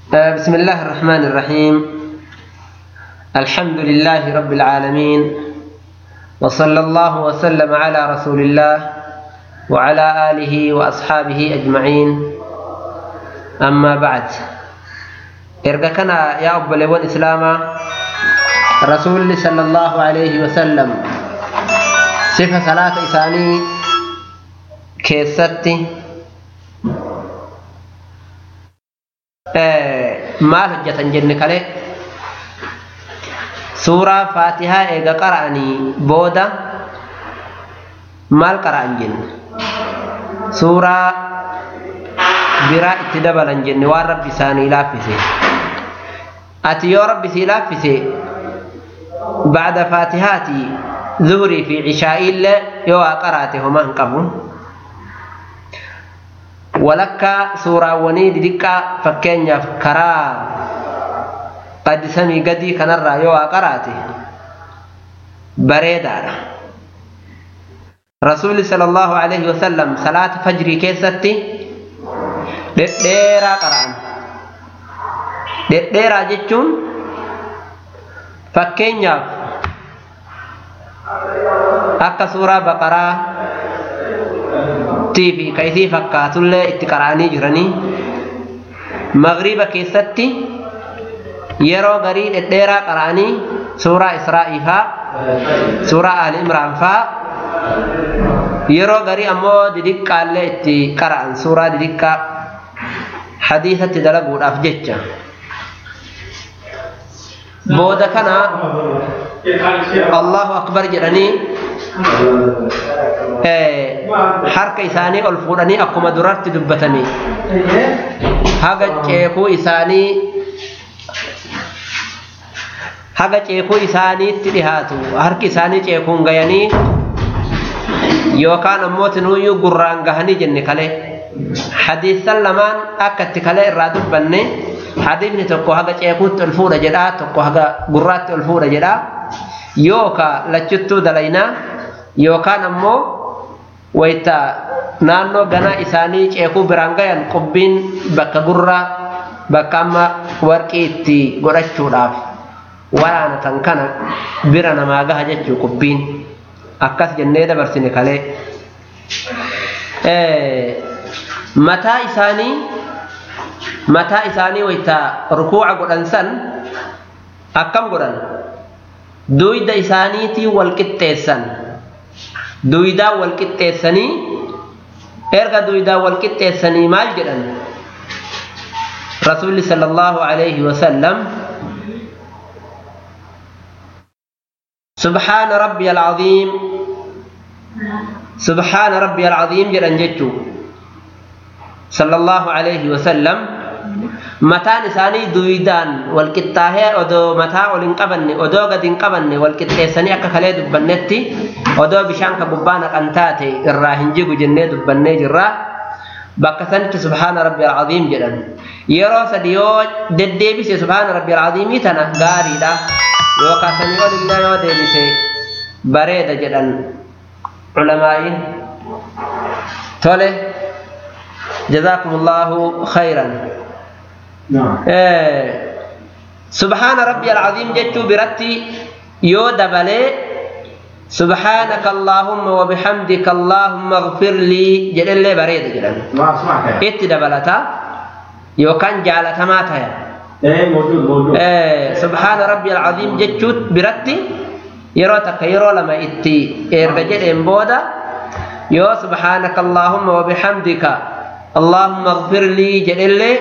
بسم الله الرحمن الرحيم الحمد لله رب العالمين وصلى الله وسلم على رسول الله وعلى آله وأصحابه أجمعين أما بعد إرجع كان يا أبو لون إسلاما رسول صلى الله عليه وسلم صفة صلاة إساني كيستي maal hojjetan jenne kale suuraa faatihaa eega qara'anii booda maal qara'an jenne suuraa biraa itti dabalan jenne waan rabbi isaanii laaffise ati yoo rabbi sii laaffise bacda faatihaati zuhurii fi cishaa'iillee yoo waa qaraate homaa hin qabu walakkaa suuraawwanii didiqqaa fakkeenyaaf karaa qaddisamii gadii kanarraa yoo waa qaraate bareedaadha rasuulli sala allahu alaihi wasallam salaata fajrii keessatti dhedheeraa qara'an dhedheeraa jechuun fakkeenyaaf akka suuraa baqaraa fi ka isii fakkaatullee itti qara'anii jiranii magriiba keessatti yeroo garii dhedheeraa qara'anii suuraa israa'ii faa suuraa ali imraan faa yeroo garii ammoo didiqqaallee itti qara'an suuraa didiqqaa hadiisatti dalaguudhaaf jecha booda kana allahu akbar jedhanii harka isaanii ol fuudhanii akkuma duratti dubbatanii haga ceekuu isaanii haga ceekuu isaaniitti dhihaatu harki isaanii ceekuun gayanii yookaan ammoo tinuuyyuu gurraan gahanii jenne kale hadiisan lamaan akka itti kale irraa dubbanne hadiisni tokko haga ceekuutti ol fuudha jedhaa tokko haga gurraatti ol fuudha jedhaa yookaan lachuttuu dalaynaa yookaan ammoo wayita naannoo ganaa isaanii ceekuu biraan gayan qubbiin bakka gurraa bakka amma warqii itti godhachuudhaaf waraanatan kana bira namaa gaha jechuu qubbiin akkas jennee dabarsine kalee mataa isaanii mataa isaanii wayita rukuuca godhan san akkam godhan duyda isaaniitii wal qixxeessan duydaa wal qixxeessanii erga duydaa wal qixxeessanii maal jedhan rasuulli sala allahu alayhi wasallam subhaana rabbiya alcaziim subhaana rabbiya alcaziim jedhan jechuu sala allahu alayhi wasallam mataan isaanii duwidaan wal qixxaahee odoo mataa ol hin qabanne odoo gad hin qabanne wal qixxeessanii akka kalee dubbannetti odoo bishaan ka gubbaa naqan taate irraa hin jigu jennee dubbannee jirra bakka sanitti subhaana rabbi alcaziim jedhan yeroo sadi yoo deddeebise subhaana rabbi alcaziimii tana gaariidha yookaan sanii ol illee yoo deebise bareeda jedhan culamaa'iin tole جزاكم الله خيرا سبحان ربي العظيم جتو برتي يو دبلي سبحانك اللهم وبحمدك اللهم اغفر لي جل لي بريد جلن ات دبلتا يو كان جالتا ما تايا ايه موجود موجود إيه سبحان ربي العظيم جتو برتي يرو تكيرو لما اتي ارجع بودا يو سبحانك اللهم وبحمدك اللهم اغفر لي جل لي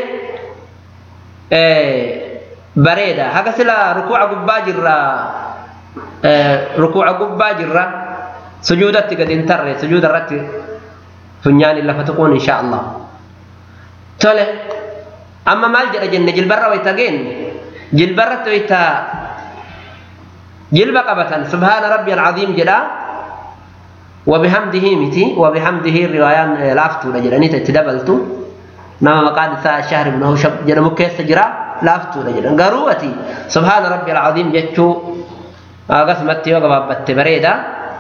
bareeda haga sila rukuuca gubbaa jirra rukuuca gubbaa jirra sujuudatti gad hin tarre sujuuda irratti funyaani lafa tuquun insha allah tole amma maal jedha jenne jilbarra wayta geenne jilbarratti wayta jilba qabatan subhaana rabbi alcaziim jedha وبحمده متي وبحمده الروايان لافتو لجلاني تتدبلتو نما مقاد الشهر بن هوشب جرمو كيس جرا لافتو لجلان قروتي سبحان ربي العظيم جتشو قسمتي وقبابت بريدا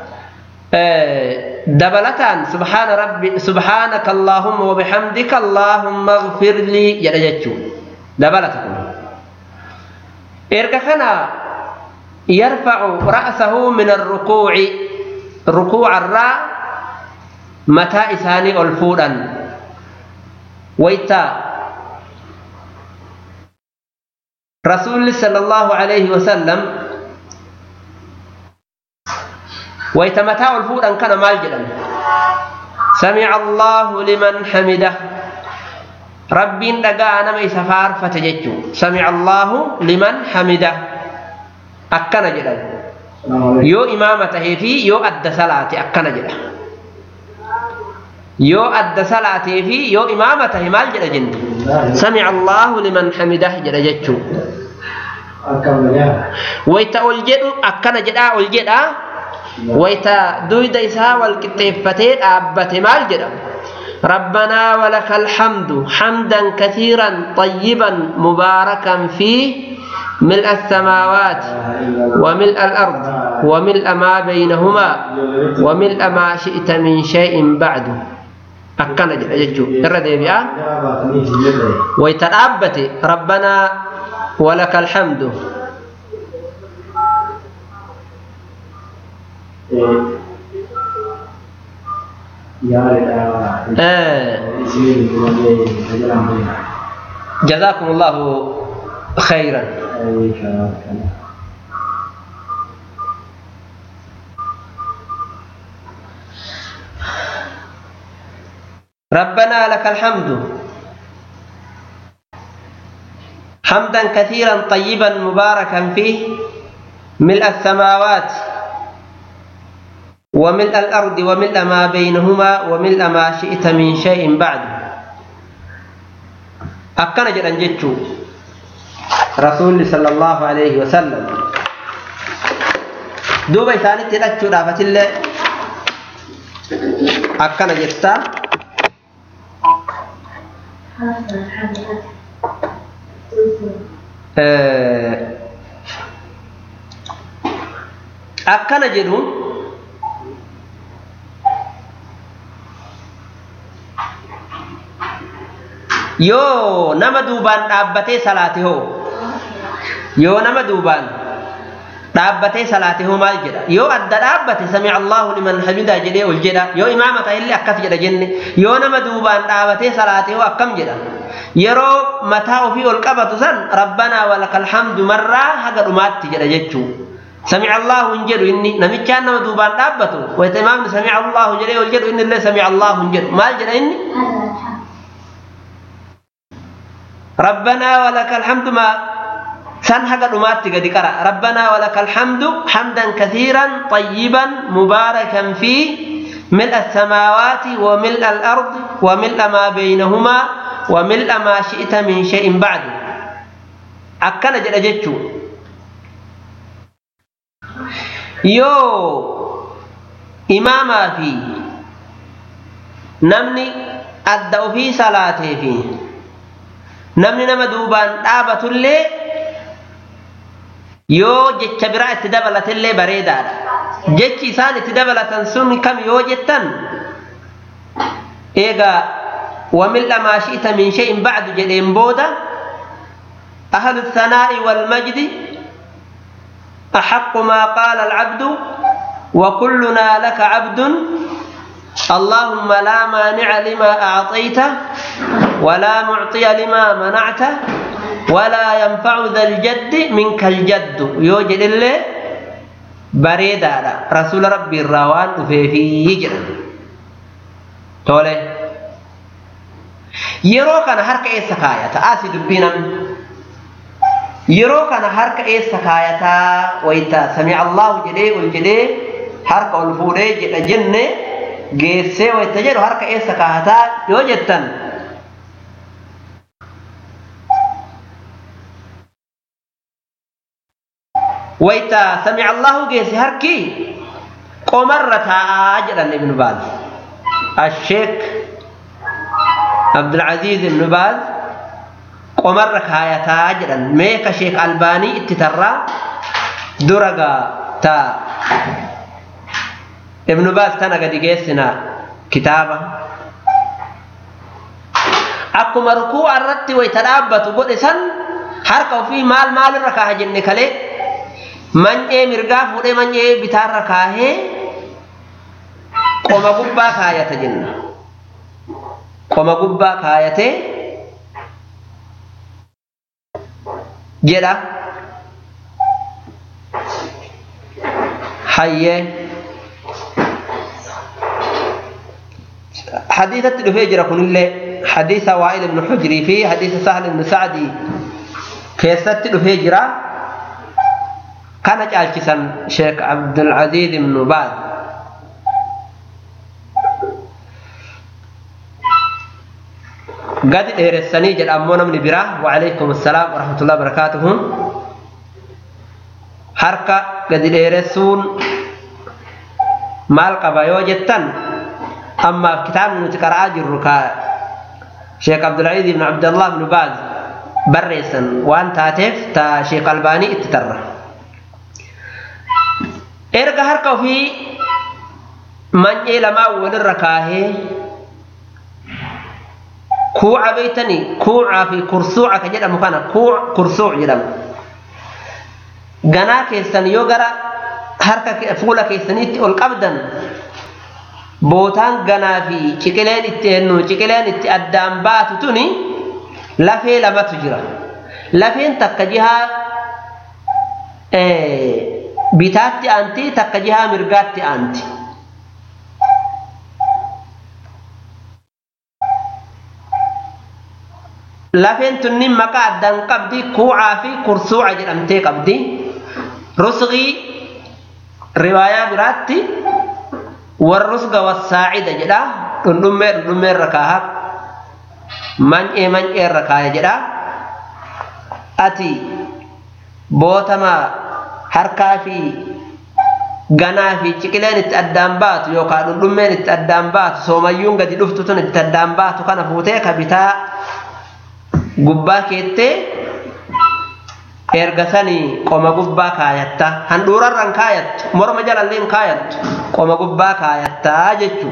دبلتان سبحان ربي سبحانك اللهم وبحمدك اللهم اغفر لي جل جتشو dabalata kun erga kana yarfacu ra'sahu min arrukuuci rukuucarraa mataa isaanii ol fuudhan wayta rasuulli sala allahu alayhi wasallam wayta mataa ol fuudhan kana maal jedhan samica allahu liman hamidah rabbiin dhagaa nama isa faarfate jechuu samica allahu liman hamidah akkana jedhan yoo imaama tahee fi yoo adda salaate akkana jedha yoo adda salaatee fi yoo imaama tahe maal jedha jenne samica allahu liman hamidah jedha jechuu wayta ol jedhu akkana jedhaa ol jedhaa wayta duyda isaa wal qixxeeffatee dhaabbate maal jedha ربنا ولك الحمد حمدا كثيرا طيبا مباركا فيه ملء السماوات وملء الأرض وملء ما بينهما وملء ما شئت من شيء بعد أكنا ججو الردي بها ويترابت ربنا ولك الحمد جزاكم الله خيرا ربنا لك الحمد حمدا كثيرا طيبا مباركا فيه ملء السماوات وملء الأرض وملء ما بينهما وملء ما شئت من شيء بعد أكنا جدا جتشو رسول صلى الله عليه وسلم دوبا إساني تلاتشو رافت الله أكنا جتا akkana jedhu yoo nama duubaan dhaabbatee salaate hoo yoo nama duubaan dhaabbatee salaate hoo maal jedha yoo adda dhaabbate sami allahu liman hamidaa jedhee ol jedha yoo imaama ta'ellee akkas jedha jenne yoo nama duubaan dhaabatee salaate hoo akkam jedha yeroo mataa ofii ol qabatu san rabbanaa walakal hamdu marraa haga dhumaatti jedha jechuu سمع الله انجد إني نمت كان ما دوبان دابته ويتمام سمع الله جل وجل إن الله سمع الله انجد ما جل إني ربنا ولك الحمد ما سن حق دمات قد قرأ ربنا ولك الحمد حمدا كثيرا طيبا مباركا فيه ملء السماوات وملء الأرض وملء ما بينهما وملء ما شئت من شيء بعد أكن جل جتشو yoo imaamaa fi namni adda ofii salaatee fi namni nama duubaan dhaabatullee yoo jecha biraa itti dabalatillee bareedaadha jechi isaan itti dabalatan sun kam yoo jettan eegaa وملء ما شئت من شيء بعد جدين بودا أهل الثناء والمجد أحق ما قال العبد وكلنا لك عبد اللهم لا مانع لما أعطيت ولا معطي لما منعت ولا ينفع ذا الجد منك الجد يوجد الله بريدا رسول ربي الروان في في يجر تولي يرو كان حركة إيه سكاية تآسي دبينا yeroo kana harka eessa kaayataa wayta sami allahu jedhee ol jedhee harka ol fuudhee jedha jenne geessee wayta jedhu harka eessa kaayataa yoo jettan wayta sami allahu geesse harki qomarra taa'aa jedhan ibnu baaz asheek abdulcaziiz ibnu baaz qomarra kaayataa jedhan meeka sheek albaanii itti tarraa duragaa ta ibnu baas tana gadi geessina kitaaba akkuma rukuu irratti wayta dhaabbatu godhe san harka ofii maal maalirra kaaha jenne kalee many'ee mirgaa fuudhee many'ee bitaarra kaahee qoma gubbaa kaayata jenna qoma gubbaa kaayatee jedha hayyee حديثة دفي جرى كن الله حديث وائل بن حجري في حديث سهل بن سعدي كيست دفي جرى كان جالسا شيخ عبد العزيز بن باز قد إيرسني جل أمونا من براه وعليكم السلام ورحمة الله وبركاته حركة قد إيرسون مال قبايو جتن أما كتاب نتقرأ جر شيخ عبد العزيز بن عبد الله بن باز بريسا وان تاتف تا شيخ الباني اتترى erga harka ofii many'ee lamaa walirra kaahee kuuca beeytanii kuucaa fi kursuuca ka jedhamu kana kursuuc jedhamu ganaa keessan yoo gara harka fuula keessaniitti ol qabdan bootaan ganaa fi ciqileen itti hennu ciqileen itti addaan baatu tuni lafee lamatu jira lafeen takka jihaa bitaatti aanti takka jihaa mirgaatti aanti lafeen tunni maqaa addaan qabdi kuucaa fi kursuuca jedhamtee qabdi rusqii riwaayaa biraatti warrusga wasaacida jedha dhundhummee dhundhummee irra kaaha many'ee many'ee irra kaaya jedha ati bootama harkaa fi ganaa fi ciqileen itti addaan baatu yookaan dhundhummeen itti addaan baatu soomayyuun gadi dhuftu tun itti addaan baatu kana fuutee ka bitaa gubbaa keettee erga sanii qoma gubbaa kaayatta handhuurarran kaayattu morma jalalleen kaayattu qoma gubbaa kaayattaa jechuu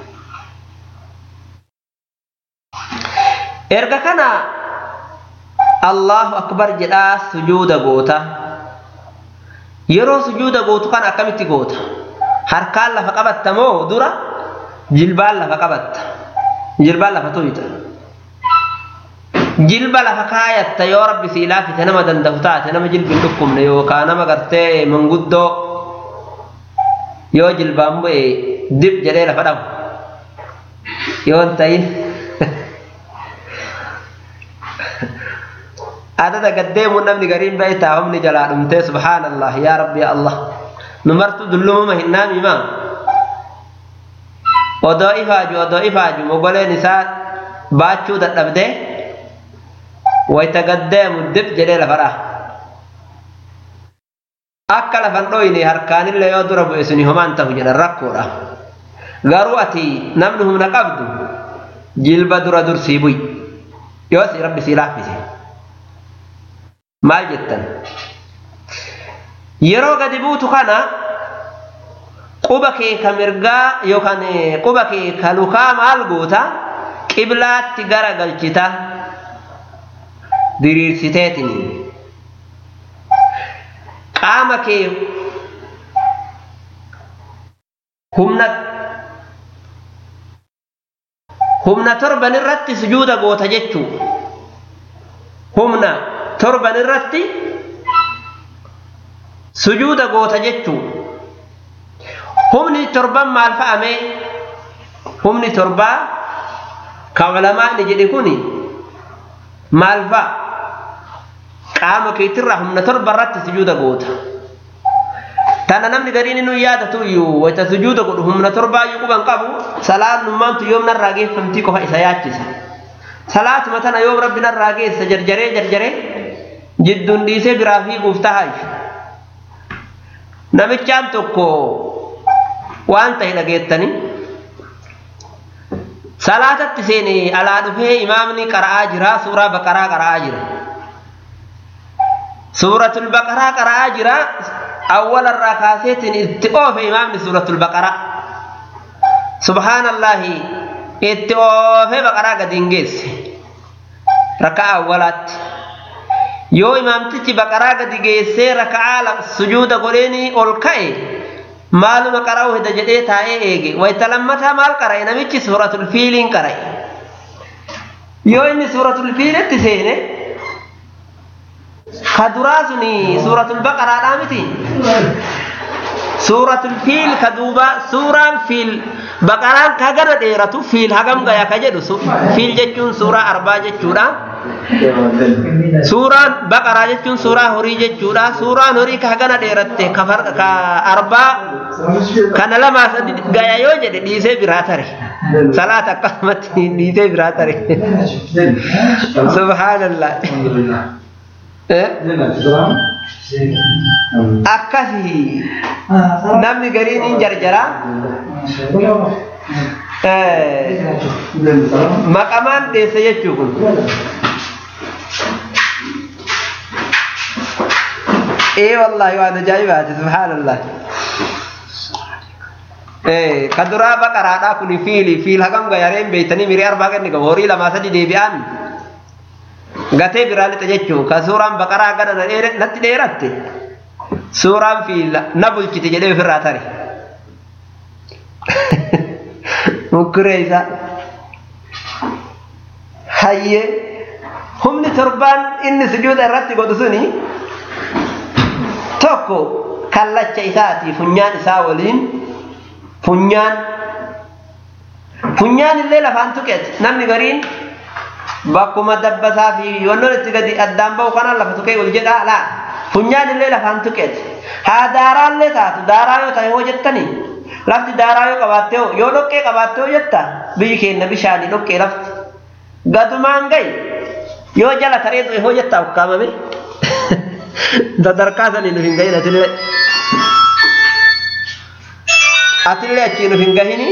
erga kana allahu akbar jedhaa sujuuda goota yeroo sujuuda gootu kana akkamitti goota harkaan lafa qabatta moo dura jilbaan lafa qabatta jilbaan lafa tuyita jilba lafa kaayatta yoo rabbi sii laafite nama danda'u taate nama jilbi hin dhukkubne yookaan nama gartee manguddoo yoo jilbaan bu'e dib jedhee lafa dhabu yoo hin ta'in adada gaddeemuun namni gariin ba'e taa'umni jalaa dhumtee subhaanallah yaa rabbi yaa allah nu martu dullumuma hin naamimaa odoo ifaaju odoo ifaaju mogoleen isaa baachuu dadhabdee wayta gaddeemu dib jedhee lafa dhaa akka lafan dhoyne harkaanillee yoo dura bu'e suni homaan ta'u jedhan rakkoodha garuu ati namni humna qabdu jilba dura dursii bu'i yoo si rabbi sii laaffise maal jettan yeroo gadi buutu kana quba kee ka mirgaa yookaan quba kee ka lukaa maal goota qiblaatti gara galchita diriirsiteetiin qaama kee humna humna torban irratti sujuuda goota jechuu humna torban irratti sujuuda goota jechuu humni torban maal fa'amee humni torbaa ka ulamaani jedhe kuni maal fa'a qaama keetirraa humna torba irratti sujuuda goota tana namni gariin inni yaadatu iyyuu wayta sujuuda godhu humna torbaa iyyuu quban qabu salaan nummaantu yoom narraa geeffamtii qofa isa yaachisa salaatuma tana yoom rabbi narraa geessa jarjaree jarjaree jidduun dhiisee biraa fiiguuf tahaa namichaan tokko waan ta'e dhageettanii salaatatti seenee alaa dhufee imaamni qara'aa jira suuraa baqaraa qara'aa jira suuratul baqaraa qara'aa jira awwalarraa kaaseetiin itti oofe imaamni suuratul baqaraa subhaanallahi itti oofee baqaraa gadi hin geesse raka'aa awwalaatti yoo imaamtichi baqaraa gadi geessee raka'aa sujuuda godheeni ol ka'e maaluma qara'u hida jedhee taa'ee eege wayta lammataa maal qara'e namichi suuratul fiiliin qara'e yoo inni suuratul fiilitti seene ka duraa suni suuratul baqaraadhaa miti suuratul fiil ka duuba suuraan fiil baqaraan ka hagana dheeratu fiil hagam gaya ka jedhu fiil jechuun suuraa arbaa jechuudha suuraan baqaraa jechuun suuraa horii jechuudha suuraan horii ka hagana dheeratte ka arbaa kana lamaa sadi gaya yoo jedhe dhiisee biraa tare salaata akkasumatti dhiisee biraa tare subhaanallah akkasi namni gariin hin jarjara maqamaan dheesse jechuu kun ee wallahi waan ajaa'ibaati subhaanallah ka duraa baqaraadhaa kun fiili fiil hagam gayareen beeytanii mirii arbaa ganni qabu horii lamaa sadi deebi'an gatee biraa lixa jechuu ka suuraan baqaraa gana natti dheeratte suuraan fiila na bulchite jedhee ofirraa tare mukkiree isaa hayyee humni torbaan inni sujuuda irratti godhu suni tokko kallacha isaati funyaan isaa waliin funyaan funyaan illee lafaan tuqeeti namni gariin bakkuma dabbasaa fi wannoon itti gadi addaan bahu kanaan lafa tuqee ol jedhaa laa funyaan illee lafaan tuqeeti haa daaraallee taatu daaraa yoo ta'e hoo jettanii lafti daaraa yoo qabaatte hoo yoo dhoqqee qabaatte hoo jetta biyyi keenya bishaanii dhoqqee lafti gadumaan gahi yoo jala taree du'e hoo jettaa ukkaamame sadarkaa sanii nuuf hin gahin atillee atillee achii nuuf hin gahini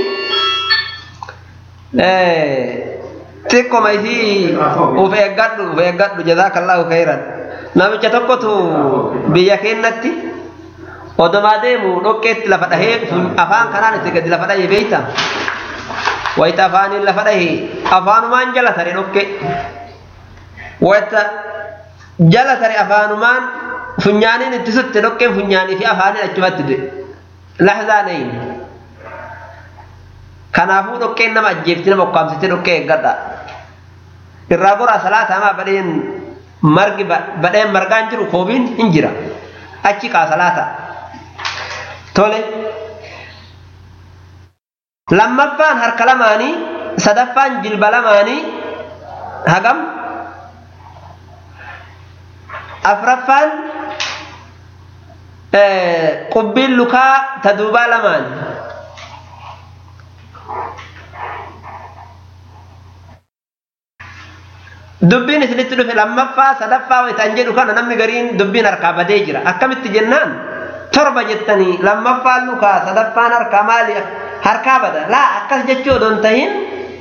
xiqqoma isii uf eeggadhu uf eeggadhu jazaakallahu khairan namicha tokkotu biyya keenyatti odomaa deemu dhoqqeetti lafa dhahee afaan kanaan itti gadi lafa dhahee beeyta wayita afaaniin lafa dhahee afaanumaan jala tare dhoqqee wayita jala tare afaanumaan funyaaniin itti sutte dhoqqeen funyaanii fi afaaniin achumatti du'e lahzaa nayin kanaafuu dhoqqeen nama ajjeefti nama ukkaamsite dhoqqee eeggadha irraa goraa salaata hamaa badheen margi badheen margaan jiru koobiin hin jira achi qaa salaata tole lammaffaan harka lamaanii sadaffaan jilba lamaanii hagam afraffaan qubbiin lukaa ta duubaa lamaan dubbiin isinitti dhufe lammaffaa sadaffaa wayitaan jedhu kana namni gariin dubbiin harkaa badee jira akkamitti jennaan torba jettanii lammaffaan lukaa sadaffaan harkaa maali harkaa bada laa akkas jechuu odoon tahin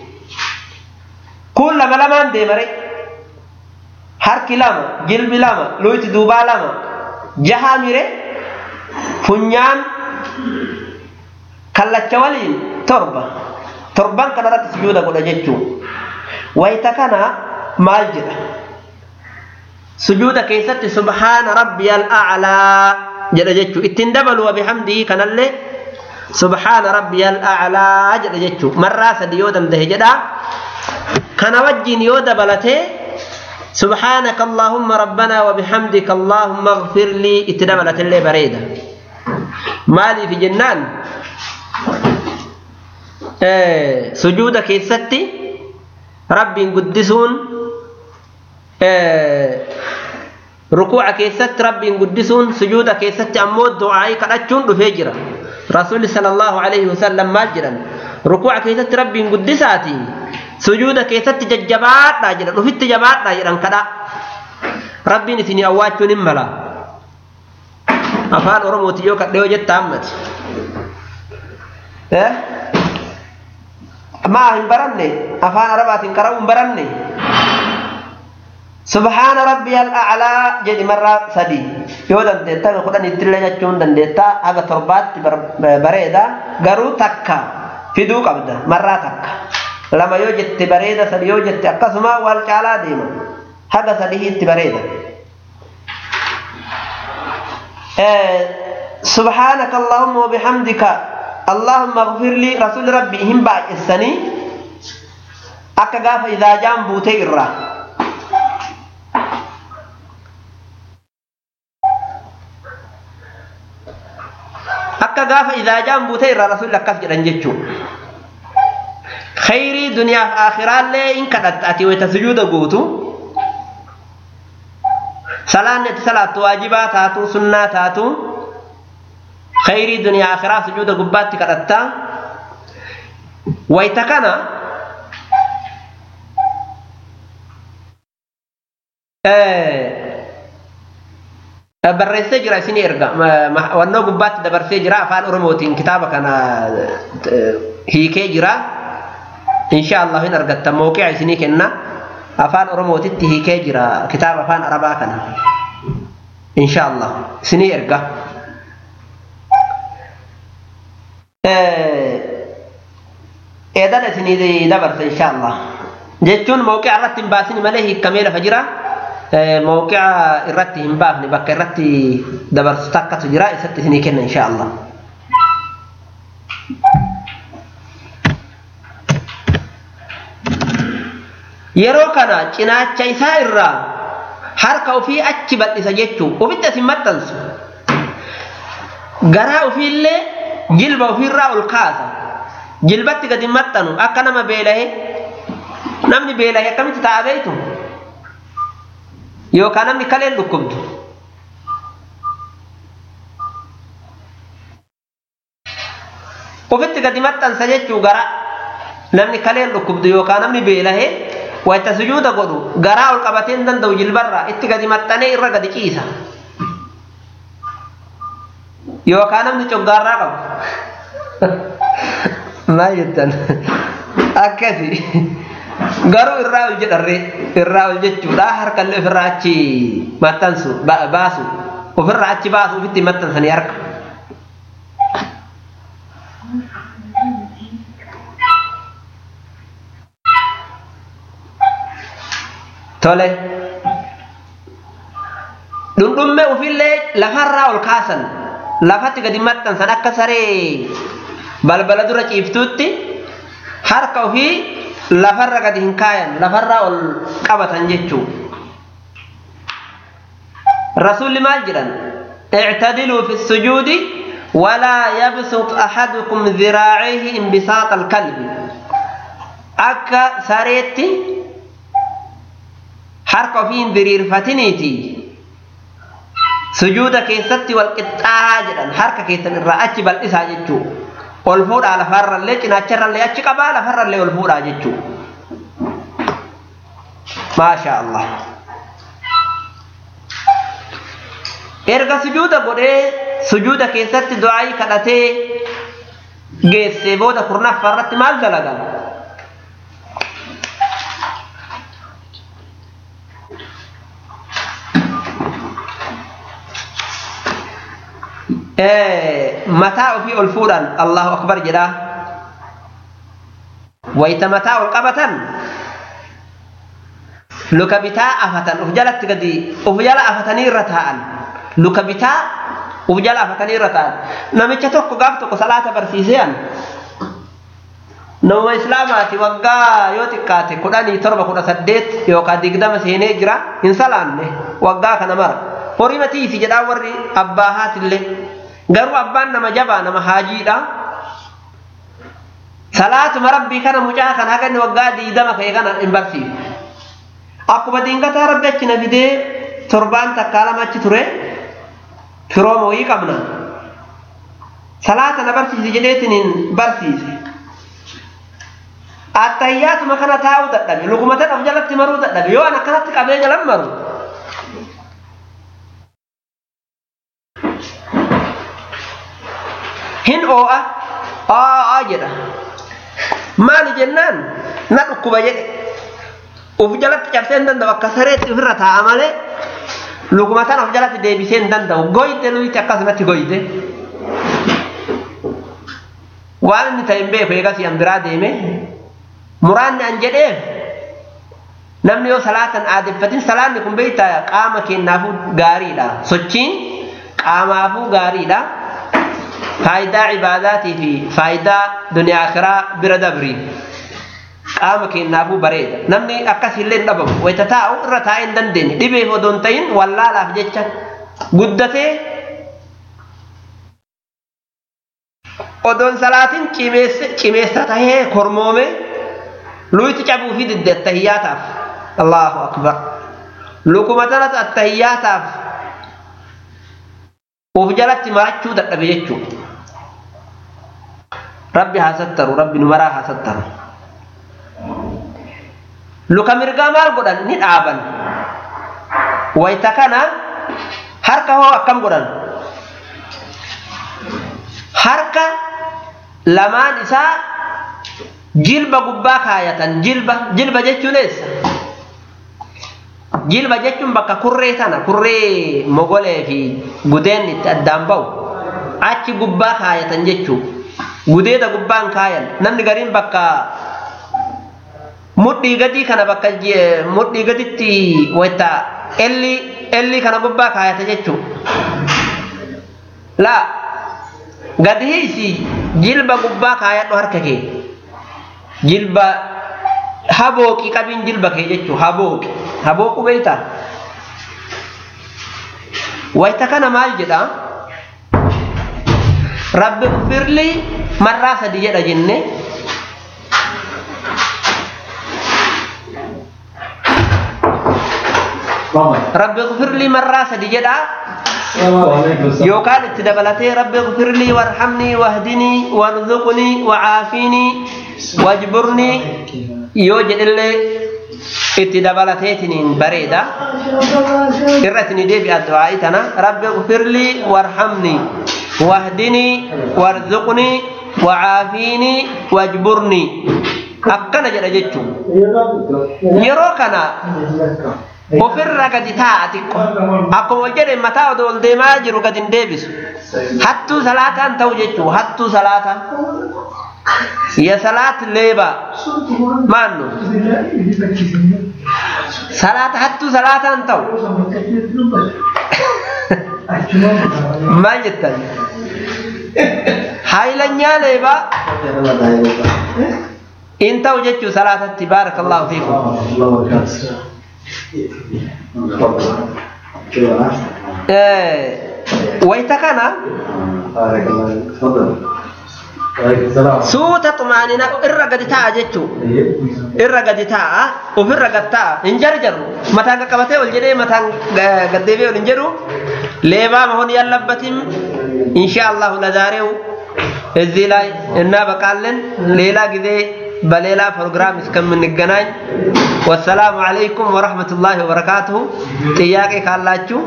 kun lama lamaan deemare harki lama jilbi lama luyti duubaa lama jahaa mire funyaan kallacha waliin torba torban kanarratti sujuuda godha jechuu wayita kana maal jedha sujuuda keessatti subhaana rabbiyal a'laa jedha jechuu ittiin dabalu wa bihamdihi kanallee subhaana rabbiyal a'laa jedha jechuu marraa sadi yoo dandahe jedha kana wajjiin yoo dabalatee سبحانك اللهم ربنا وبحمدك اللهم اغفر لي اتدبلت اللي بريدة مالي في جنان آه سجودك يستي ربي قدسون آه ركوعك يست ربي قدسون سجودك يست أمود دعائي كالأجون رفجرة رسول صلى الله عليه وسلم مالجرا ركوعك يست ربي قدساتي sujuuda keessatti jajjabaadhaa jedhan ufitti jabaadhaa jedhan kadha rabbiin isinii awwaachuun hin mala afaan oromooti yoo kadhe yoo jetta ammati maa hin baranne afaan arabaatiin qara'uu hin baranne subhaana rabbiyal a'laa jedhi marraa sadii yoo dandeetta haga kudhan ittillee jechuun dandeetta haga torbaatti bareeda garuu takka fiduu qabda marraa takka lama yoo jette bareeda sadi yoo jette akkasuma wal caalaa deema haga sadihiitti bareeda سبحانك اللهم وبحمدك اللهم اغفر لي رسول ربي هم باجسني akka gaafa idaa jaan buutee irraa akka gaafa idaa jaan buutee irraa rasuulli akkas jedhan jechuun khayrii duniyaaf aakhiraallee in kadhatta ati wayta sujuuda gootu salaanni ati salaattu waajibaa taatu sunnaa taatu khayrii duniyaa akhiraa sujuuda gubbaatti kadhatta wayta kana barreessee jira isinii erga wannoo gubbaatti dabarsee jira afaan oromootiin kitaaba kana hiikee jira insha Allah hin argatta mawqi'a isinii kenna afaan oromootitti hiikee jira kitaaba afaan arabaa kana insha Allah isinii erga eedan isinii dabarsa insha Allah jechuun mawqi'a irratti hin baasini malee hiikamee lafa jira mawqi'a irratti hin baafne bakka irratti dabarsu takkatu jira isatti isinii kenna insha Allah. Yeroo kana cinaacha isaa irraa harka ofii achi bal'isa jechuun ofitti asin maxxansu garaa ofiillee jilba ofiirraa ol kaasa jilbatti gadi maxxanu akka nama beela'ee namni beela'ee akkamitti ta'a beektu yookaan namni kaleen dhukkubdu ofitti gadi maxxansa jechuu gara namni kaleen dhukkubdu yookaan namni beela'ee wayita sujuuda godhu garaa ol qabatee hin danda'u jilbarraa itti gadi maxxanee irra gadi ciisa yookaan namni coggaarraa qabu maal jettan akkasi garuu irraa ol jedharree irraa ol jechuudha harkallee ofirraa achi maxxansu baasu ofirraa achi baasu ofitti maxxansanii harka. Tole. Dhundhumme ofillee lafarraa ol kaasan lafatti gadi maxxansan akka saree balbala dura ciiftuutti harka ofii lafarra gadi hin kaayan lafarraa ol qabatan jechuu rasuulli maal jedhan اعتدلوا في السجود ولا يبسط أحدكم ذراعيه انبساط الكلب أكا ساريتي حركة فين ذرير فتنيتي sujuuda keessatti wal qixxaa jedhan harka keessan irraa achi bal'isaa jechuu ol fuudhaa lafarrallee cinaacharrallee achi qabaa lafarrallee ol fuudhaa jechuu maasha Allah erga sujuuda godhee sujuuda keessatti du'aayii kadhatee geessee booda kurnaffaarratti maal dalagan mataa ofii ol fuudhan allahu akbar jedha wayta mataa ol qabatan luka bitaa afatan uf jalatti gadi uf jala afatanii irra taa'an luka bitaa uf jala afatanii irra taa'an namicha tokko gaaf tokko salaata barsiisean nama islaamaati waggaa yoo xiqqaate kudhanii torba kudha saddeet yookaan digdama seenee jira hin salaanne waggaa kana mara horii matiisi jedhaa warri abbaa haatillee garuu abbaan nama jabaa nama haajiidha salaatuma rabbii kana mucaa kana haga inni waggaa diidama ka'e kana hin barsiisu akkuma diingataa rabbi achi na fidee torbaan takkaa lama achi ture firooma wayii qabna salaata na barsiisi jedheetiin hin barsiise attayyaatuma kana taa'uu dadhabe lukuma tadhaaf jalatti maruu dadhabe yoo an akkanatti qabee jalan maru hin oo'a aa jedha maali jennaan na dhukkuba jedhe uf jalatti cabsee hin danda'u akka sareetti ofirra taa'a malee lukuma tana of jalatti deebisee hin danda'u goyte luyti akkasumatti goyte waan inni ta'e hin beeku eegas yan biraa deeme muraanni an jedheef namni yoo salaatan aadeffatin salaanni kun beektaa qaama keenyaafuu gaariidha sochiin qaamaafuu gaariidha faayidaa cibaadaatii fi faayidaa duniyaa akiraa bira dabri qaama keenyaafuu bareeda namni akkasillee hin dhabamu wayita taa'u irra taa'ee hin dandeenye dhibeef odoo hin ta'in wallaalaaf jecha guddatee odoon salaatin cimeessa tahee kormoome luyiti cabuu fi didde attahiyyaataaf allahu akbar lukuma tanas attahiyyaataaf uf jalatti marachuu dadhabe jechuu rabbi haa sattaru rabbi nu maraa haa sattaru luka mirgaa maal godhan ni dhaaban wayta kana harka hoo akkam godhan harka lamaan isaa jilba gubbaa kaayatan jilba jilba jechuun eessa jilba jechuun bakka kurree tana kurree mogolee fi gudeen itti addaan ba'u achi gubbaa kaayatan jechuu gudeeda gubbaan kaayan namni gariin bakka mudhii gadii kana bakka mudhii gaditti wayta elli elli kana gubbaa kaayata jechuu laa gadi hiisi jilba gubbaa kaayadhu harka kee jilba habooqi qabiin jilba kee jechuu habooqi habooqu beeyta wayta kana maal jedha rabbi ufirli marraa sadi jedha jenne rabbi ufirli marraa sadi jedha yookaan itti dabalatee rabbi gfirlii warhamnii wahdinii warzuqnii wacaafinii wajburnii yoo jedhillee itti dabalateetiniin bareeda irra itini deebi'a du'aa'ii tana rabbi gfirlii warhamnii wahdinii warzuqnii wacaafinii wajburnii akkana jedha jechuu yeroo kana ofirra gadi taa'a xiqqo akkuma wal jedhe mataa odoo ol deemaa jiru gadi hin deebisu hattuu salaataan ta'u jechuu hattuu salaataa ya salaat leeba maannu salaata hattuu salaataan ta'u maal jettan haayilanyaa leebaa in ta'u jechuu salaatatti baarakallahu fiikum wayta kana suuta xumaanina irra gadi ta'a jechuu irra gadi ta'a ofirra gad ta'a hin jarjaru mataan qaqqabatee ol jedhee mataan gaddeebee ol hin jedhu leebaa mahon ያለበትም ኢንሻአላሁ ለዛሬው እዚህ ላይ እናበቃለን ሌላ ጊዜ በሌላ ፕሮግራም እስከምንገናኝ ወሰላሙ አለይኩም ወረህመቱላሂ ወበረካቱሁ። ጥያቄ ካላችሁ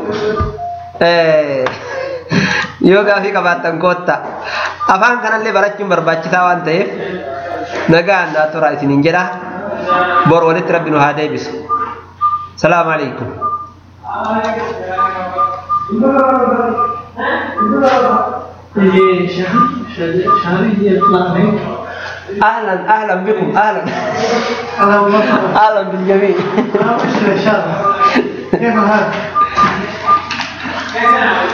yoo gaafii qabaattan koottaa afaan kanallee barachuun barbaachisaa waan ta'eef nagaan naa tura isiniin jedha bor walitti rabbi nu haa deebisu salaamu alaikum ये शहर शहरी ये प्लान है اهلا اهلا بكم اهلا على الله اهلا بالجميع ابشر ان شاء الله كيف الحال؟